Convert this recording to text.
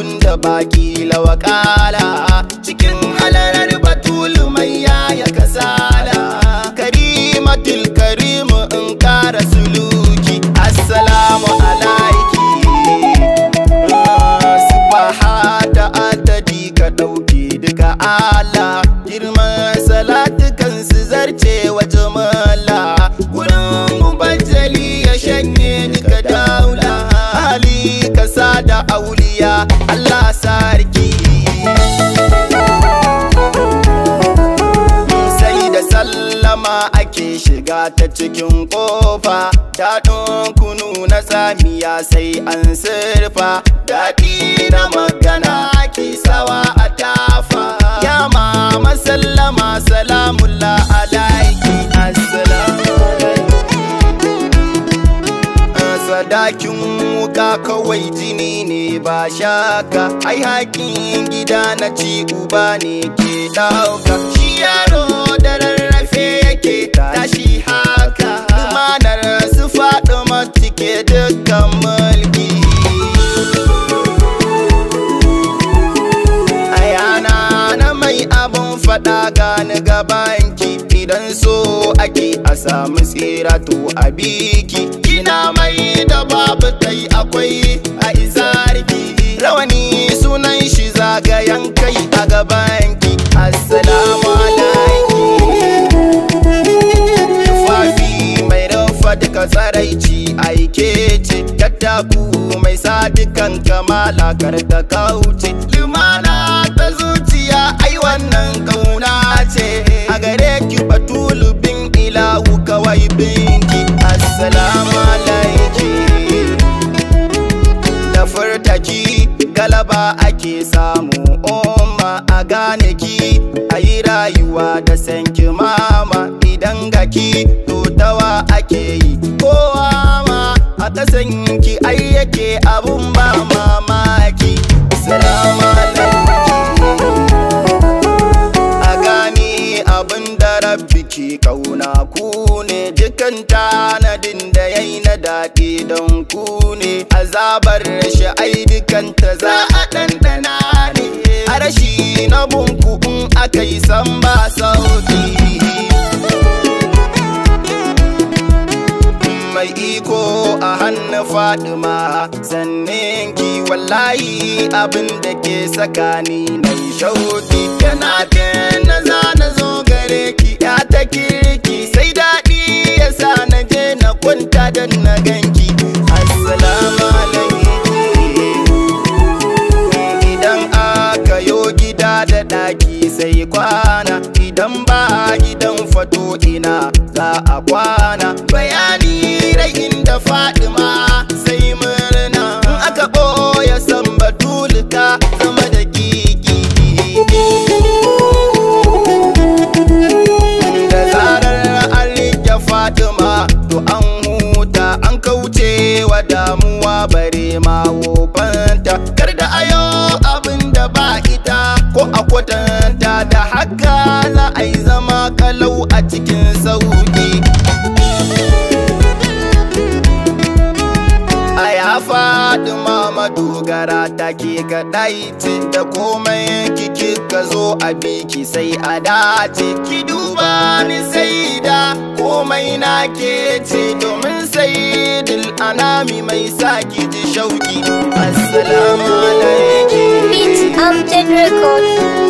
abun da baki lawakala cikin halarar batulu mai yaya kasala karimatul karimu in kara suluki assalamu alaiki subhata adadi ka dauke duka ala girman salatukan su zarce wa jamala gurin mubajjali ya shanye duka daula hali kasa da auliya Allah sarki sai da sallama ake shiga ta cikin kofa daɗin kunu na tsamiya sai an sirfa daɗi na magana ake sawa a tafa ya mama sallama salamullah alaiki assalamu sadakin wuka kawai jini ne ba shaka ai hakin gida na ci uba ne ke dauka shi yaro da rarrafe yake tashi haka manar su faɗi matike dukkan mulki ayana na mai abun faɗa gani gabanki idan so ake a samu tsira to a biki kina mai da babu tai akwai a izarki rawani sunan shi zagayen kai a gabanki assalamu alaiki tufafi mai rufa duka tsaraici aike ce tattaku mai sa dukan kamala kar ta kauce limana ta zuciya ai wannan kauna ce a gare ki batulu bin ilahu kawai binki assalamu alaiki da furtaki galaba ake samu umma a gane ki a yi rayuwa da sanki mama idan gaki to tawa ake yi kowa ma a kasan ki ai yake abun ba mamaki salamu a gani abin da rabbi ke kauna ku ne dukan tanadin da yayi na daɗi don ku ne azabar rashi ai dukanta za a ɗanɗana ne a rashi na bunku in aka yi san ba sauki mai iko a hannu fadima sannan ki wallahi abin da ke sakani na shauki yana na za na zo gare ki ya ta kirki sai daɗi ya sa na je na kwanta don na ganki assalamu alaikum idan aka yo gida da ɗaki sai kwana idan ba gidan fato ina za a kwana bayani rai inda fadima sai murna in aka ɓoye san batulika zama da kiki da zarar an rike fatima to an huta an kauce wa damuwa bare ma wofanta kar da ayo abin da ba ita ko a kwatanta da haka za a yi zama kalau a cikin sauki a ya faɗi mama dogara ta ke kaɗai ce da komai kiki ka zo a biki sai a dace ki duba ni sai da komai na ke ce domin sai dil anami mai sa ki ji shauki assalamu alaikum Beats Amjad Records.